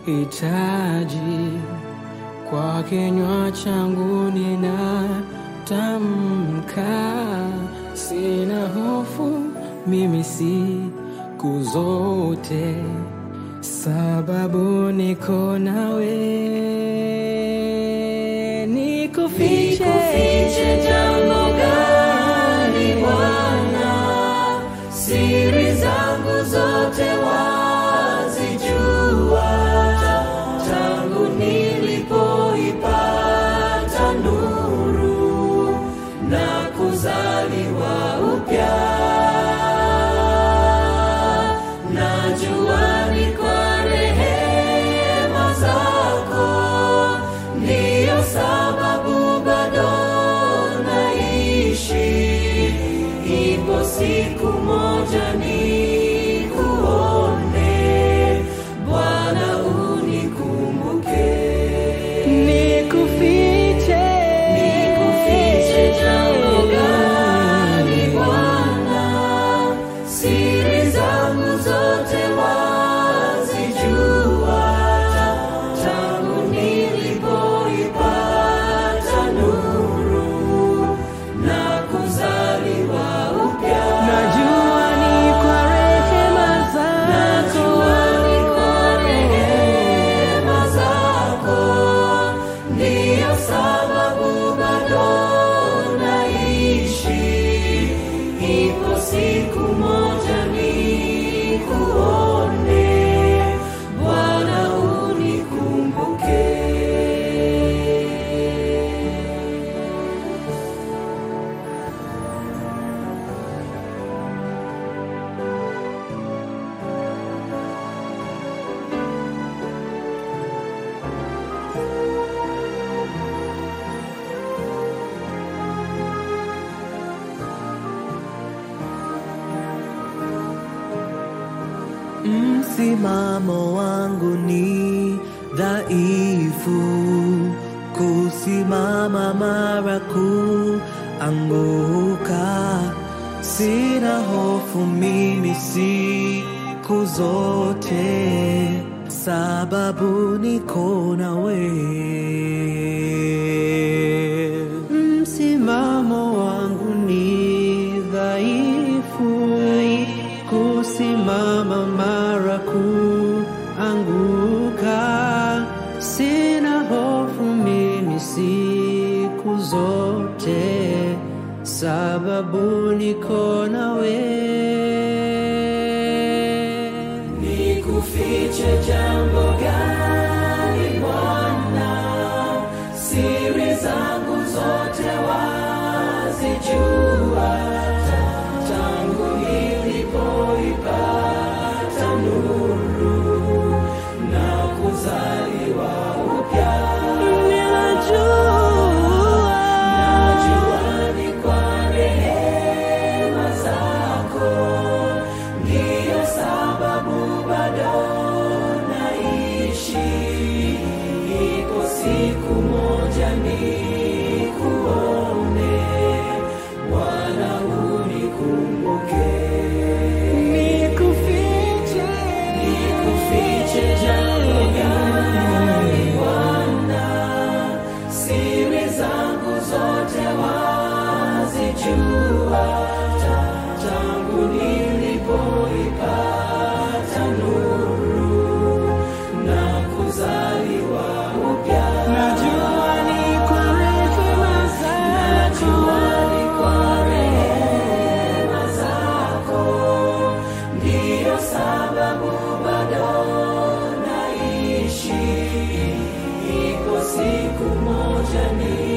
hitaji kwa kinywa changu ninatamka, sina hofu mimi siku zote, sababu niko nawe. Nikufiche, Nikufiche jambo gani Bwana? Siri zangu zote wazijua, tangu nilipoipata nuru na kuzaliwa upya. Najua ni kwa rehema zako, ndiyo sababu bado naishi. Ipo siku moja nikuone, Bwana unikumbuke. nikufiche, Nikufiche jambo gani Bwana? Siri zangu zote wazijua, tangu nilipoipata nuru na kuzaliwa upya. najua ni kwa rehema Najua zako. ni kwa rehema zako, ndiyo sababu bado naishi. Ipo siku moja nikuone, Bwana unikumbuke. Msimamo wangu ni dhaifu, kusimama mara kuanguka. Sina hofu mimi siku zote, sababu niko nawe. Msimamo wangu ni dhaifu, kusimama mara kuanguka. Sina hofu mimi siku zote, sababu niko nawe. Nikufiche jambo gani Bwana? Siri zangu zote wazijua, tangu nilipoipata nuru na kuzaliwa upya. Najua ni kwa rehema zako, ndiyo sababu bado naishi. Ipo siku moja nikuone, Bwana unikumbuke. Nikufiche, Nikufiche jambo gani Bwana? Siri zangu zote wazijua, ta- tangu nilipoipata nuru na kuzaliwa upya. najua ni kwa rehema Najua zako. ni kwa rehema zako, ndiyo sababu bado naishi. Ipo siku moja ni